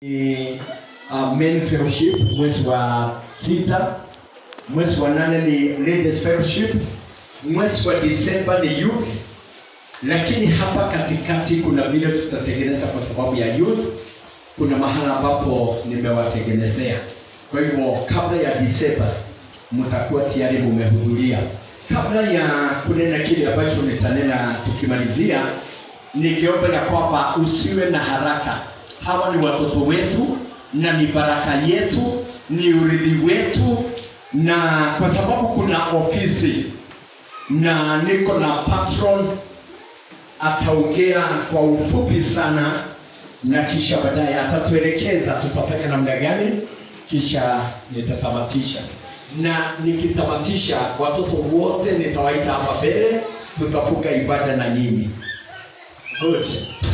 ni uh, men fellowship mwezi wa sita mwezi wa nane ni ladies fellowship mwezi wa disemba ni youth lakini hapa katikati kuna vile tutatengeneza kwa sababu ya youth kuna mahala ambapo nimewatengenezea kwa hivyo kabla ya disemba mtakuwa tayari mumehudhuria kabla ya kunena kile ambacho nitanena tukimalizia ningeomba ya kwamba usiwe na haraka hawa ni watoto wetu na ni baraka yetu ni urithi wetu na kwa sababu kuna ofisi na niko na patron ataongea kwa ufupi sana na kisha baadaye atatuelekeza tutafanya namna gani kisha nitatamatisha na nikitamatisha watoto wote nitawaita hapa mbele tutafunga ibada na nyinyi good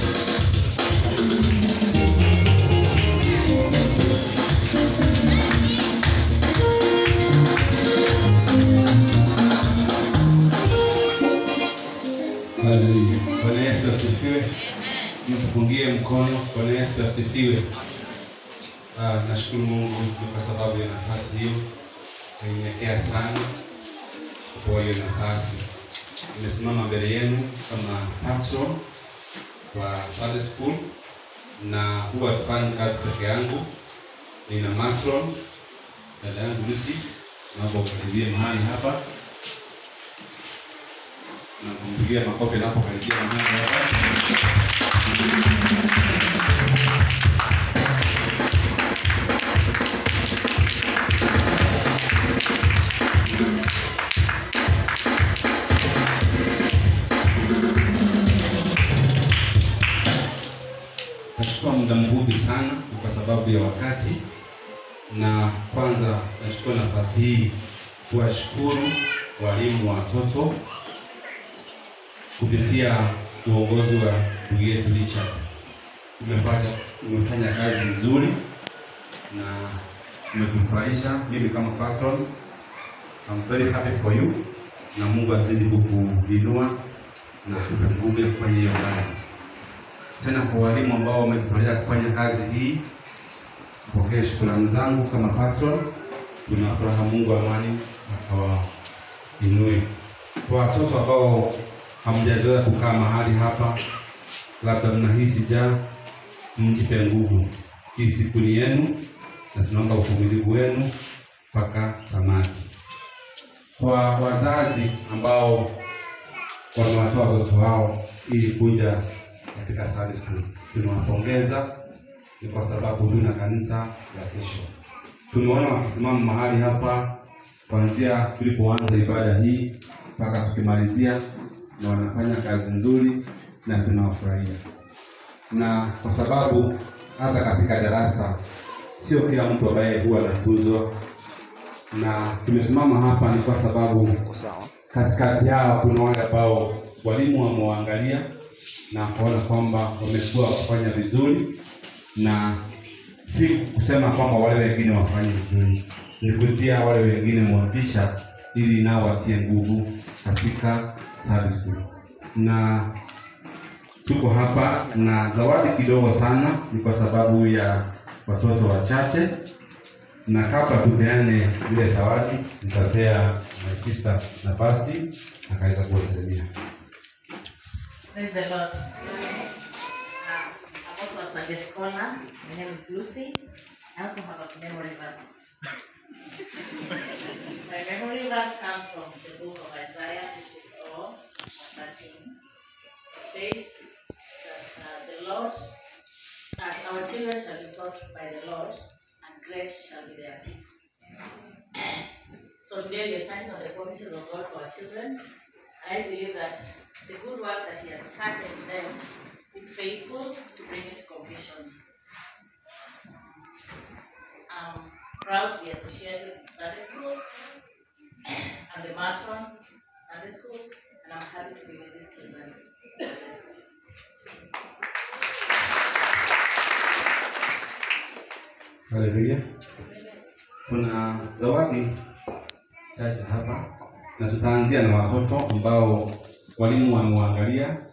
Haleluya. Bwana Yesu asifiwe. Mtupungie mkono. Bwana Yesu asifiwe. Ah, nashukuru Mungu ni kwa sababu ya nafasi hiyo. Nainyenyekea sana kwa hiyo nafasi. Nimesimama mbele yenu kama patron wa Sunday School na huwa sifanyi kazi peke yangu. Nina matron dada yangu Lucy, naomba ukaribie mahali hapa na kumpigia makofi anapokaribia mahali hapa. Nachukua muda mfupi sana ni kwa sababu ya wakati, na kwanza nachukua nafasi hii kuwashukuru walimu wa watoto kupitia uongozi wa ndugu yetu Richard. Tumefanya tumefanya kazi nzuri na umetufurahisha. Mimi kama patron, I'm very happy for you, na Mungu azidi kukuinua na kukupe nguvu ya kufanya hiyo kazi. Tena kwa walimu ambao wamejitolea kufanya kazi hii, pokee shukrani zangu kama patron. Tuna furaha Mungu amani akawainue. Kwa watoto ambao hamjazoea kukaa mahali hapa, labda mnahisi njaa, mjipe nguvu. Hii siku ni yenu, na tunaomba uvumilivu wenu mpaka tamati. Kwa wazazi ambao wamewatoa watoto wao ili kuja katika Sunday School, tunawapongeza. Ni kwa sababu tuna kanisa la kesho. Tumeona wakisimama mahali hapa kuanzia tulipoanza ibada hii mpaka tukimalizia na wanafanya kazi nzuri na tunawafurahia, na kwa sababu hata katika darasa sio kila mtu ambaye huwa anatuzwa, na tumesimama hapa ni kwa sababu katikati yao kuna wale ambao walimu wamewaangalia na kuona kwamba wamekuwa wakifanya vizuri, na si kusema kwamba wale wengine wafanye vizuri, ni kutia wale wengine motisha ili nao watie nguvu katika Sunday School. Na tuko hapa na zawadi kidogo sana, ni kwa sababu ya watoto wachache, na kabla tupeane zile zawadi, nitapea Maikisa nafasi akaweza kuwasalimia. Praise the Lord. Uh, I'm also a Sunday scholar. My name is Lucy. I also have a memory verse. My memory verse comes from the book of Isaiah 54, verse 13. It says that uh, the Lord, that our children shall be taught by the Lord, and great shall be their peace. So today we are standing on the promises of God for our children. I believe that the good work that He has started in them is faithful to bring it to completion. I'm proud to be associated with Sunday School. I'm the matron Sunday School, and I'm happy to be with these children. God bless you. Haleluya. Kuna zawadi chache hapa na tutaanzia na watoto ambao walimu wamewaangalia